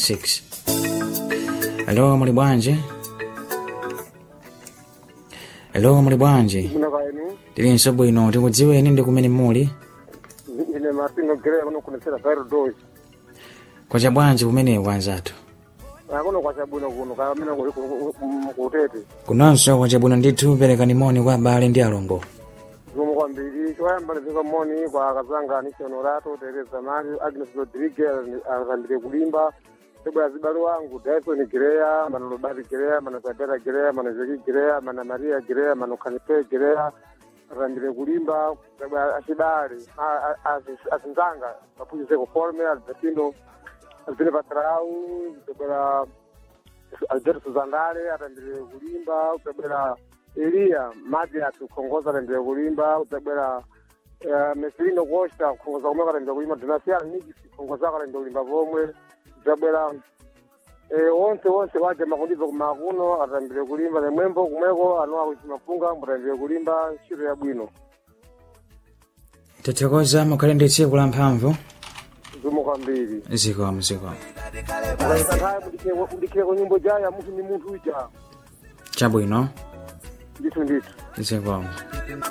26 alo muli bwanji alo muli bwanji Muna kaenu, tilinso bwino tikudziweni ndi kumene muli ine mapingo gere kuno kunesera kairo dozi. kwacha bwanji kumeneko anzathu Akuno kwa chabuno kuno, kaya mina kuli kutete. kunonso kwacha bwino ndithu perekani moni kwa abale ndi alongo Zumu kwa mbili, choyamba nifika moni kwa kazanga Anisha Honorato, Teresa Mario, Agnes Rodriguez, akandike kulimba. Tebo ya zibalu wangu, Dyson Girea, Mano Lobati Girea, Mano Sabera Girea, Mano Zeki Girea, Mano Maria Girea, Mano Kanipe Girea, akandike kulimba. Tebo ya Ashidari, Asinzanga, Mapuji Seko Forme, Albertino, Alvine Patrau, tebo ya Alberto Suzandale, atambire kulimba, utabwera Elia Madi atukongoza atambire kulimba, utabwera uh, Mesilino Costa kukongoza kumwe atambire kulimba, Donasiano Nigis kukongoza atambire kulimba pomwe, utabwera eh, onse onse waje makundizo kumakuno atambire kulimba nemwembo kumweko anowa kuti mafunga mutambire kulimba ntchito ya bwino tithokoza mukhale ndi tsiku la mphamvu zumo kwambiri zikomo zikomo akaikataye mudikire ku nyimbo jaya munthu ni munthu uja chabwino ndithu ndithu zikomo